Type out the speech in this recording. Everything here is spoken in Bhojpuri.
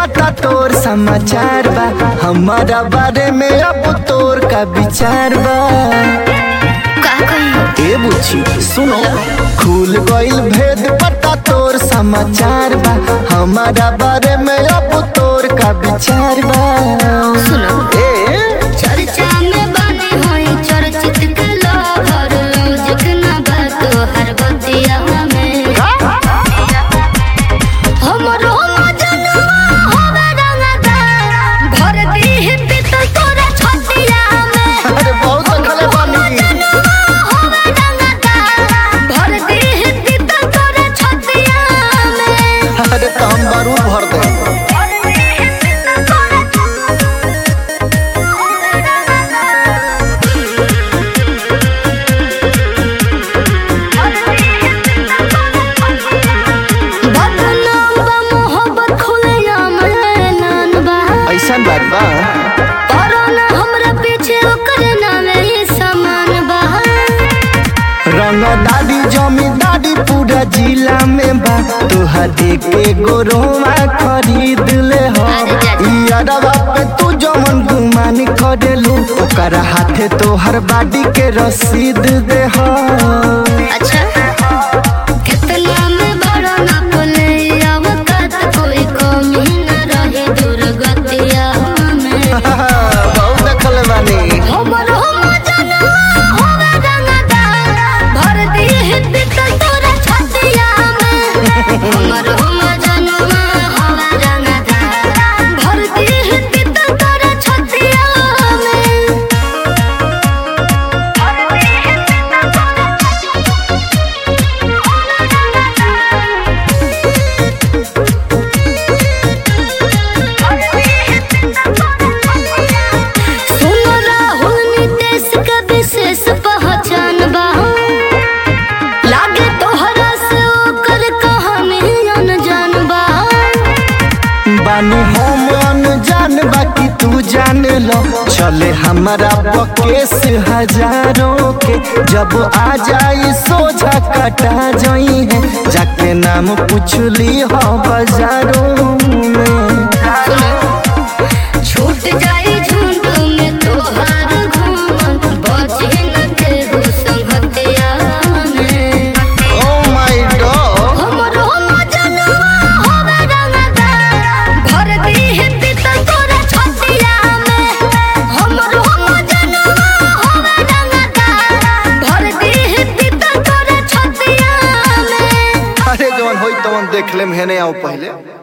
पता तोर समाचार बा हमारा बारे में अब तोर का विचार बा का कही ए बुची सुनो खुल गइल भेद पता तोर समाचार बा हमारा बारे में अब तोर का विचार बा सुनो ए चर्चा में बने होई चर्चित के लोभर लौजिक न बात हर बतिया में हमरो मजनुआ होवे रंगदार भर दी पितल तोरा छतिया में अरे बहुत देखले बानी मजनुआ होवे रंगदार भर दी पितल तोरा छतिया में अरे तो हम बारूद भर दे बदनाम बा मोहब्बत खुलेआम ऐलान बा ऐसन बात बा और ना हमरा पीछे ओकर नामे ही समान बा रंग दादी जमींदारी पूरा जिला में बा तोहर एक एगो रोमा खरीद ले हो यारवा पे तू जमन गुमान करेलू ओकर हाथे तोहर बाडी के रसीद दे हो अच्छा कितना में बड़ा ना बोले अवकात कोई कमी न रहे दुर्गतिया में बहुत देखल बानी हमर हम जनवा होवे रंगदार भर दी पितल तोरा छतिया में हमर हम जनवा होवे रंगदार भर दी पितल तोरा छतिया में भर दी पितल तोरा सुनो राहुल नितेश का विशेष पहचान बा लागे तोहरा से ओकर कहानी अनजान बा बानी हम अनजान बाकी तू जान लो चले हमारा बकेस हजारों के जब आ जाई सोझा कटा जाई है जाके नाम पूछली हो बाजारों में छूट जाई झुंड में तोहार घूमन बचे न केहू संगतिया में ओ माय गॉड हमरो मजनुआ होवे रंगदार भर दी पितल तोरा छतिया में हमरो मजनुआ होवे रंगदार भर दी पितल तोरा छतिया में अरे जवन होई तवन देख लेम हेने आओ पहले